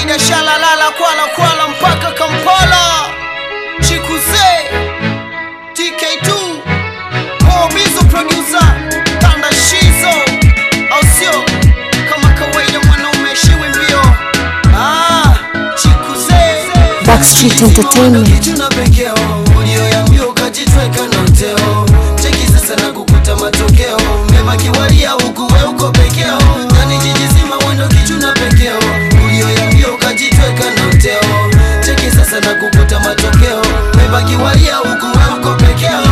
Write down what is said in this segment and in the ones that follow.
kawaida shalalala kwala kwala mpaka Kampala Chikuze TK2 Mobizo producer Tanda Shizo au sio kama kawaida mwanaume heshiwi mbio ah Chikuze Backstreet Entertainment. kitu na pekeo ulioyambia ukajitweka na uteo cheki sasa na kukuta matokeo mema kiwalia huku we uko pekeo ndani jiji zima mwendo kitu na pekeo ulioyambia ukajitweka na uteo cheki sasa na kukuta matokeo mema kiwalia huku we uko pekeo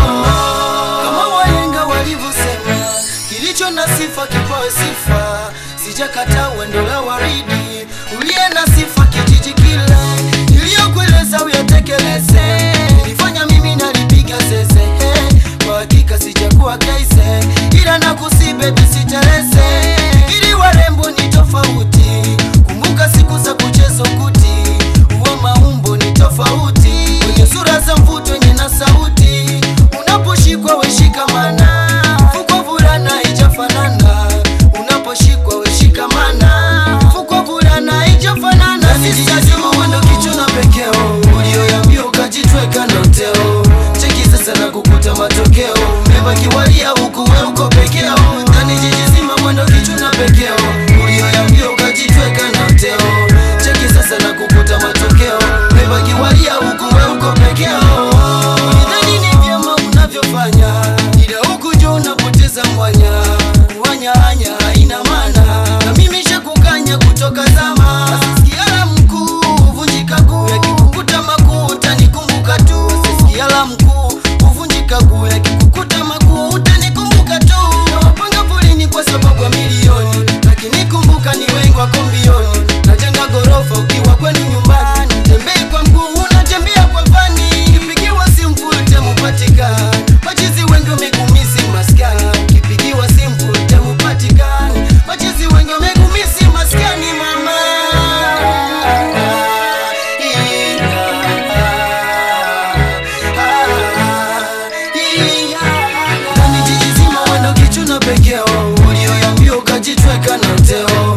kama wahenga walivyosema kilicho na sifa kipawe sifa sijakataa wendo la waridi uliye na sifa kijiji kile iliyokueleza uyatekeleze ilifanya mimi nalipiga zeze eh, kwa hakika sijakuwa kaise ila nakusibe tusiteleze ili warembo ni tofauti kumbuka siku za kucheza ukuti uwa maumbo ni tofauti kwenye sura za mvuto wenye na sauti unaposhikwa weshikamana fukwa vulana ijafanana unaposhikwa weshikamana fukwa vulana ijafanana sisijazima mwendo kicho na pekeo ulioyambia ukajitweka na uteo cheki sasa na kukuta matokeo mema kiwalia huku we uko pekeo ndani jiji zima mwendo kicho na pekeo ulioyambia ukajitweka na uteo cheki sasa na kukuta matokeo mema kiwalia huku we uko pekeo Ulidhani ni vyema unavyofanya ila huku juu unapoteza mwanya mwanya hanya haina maana na mimi shakukanya kutoka zama sikiala mkuu huvunjika guu yakikukuta makuu utanikumbuka tu sikiala mkuu huvunjika guu yakikukuta makuu utanikumbuka tu nawapanga polini kwa sababu ya milioni lakini kumbuka ni wengi wako mbioni najenga gorofa ukiwa kwenu nyumbani tembei kwa mguu unatembea kwa vani kipigiwa simu full time upatikani machizi wengi wamegumisi maskani kipigiwa simu full time upatikani machizi wengi wamegumisi maskani mama ndani jiji zima wendo kichu na pekeo ulioyambia ukajitweka na uteo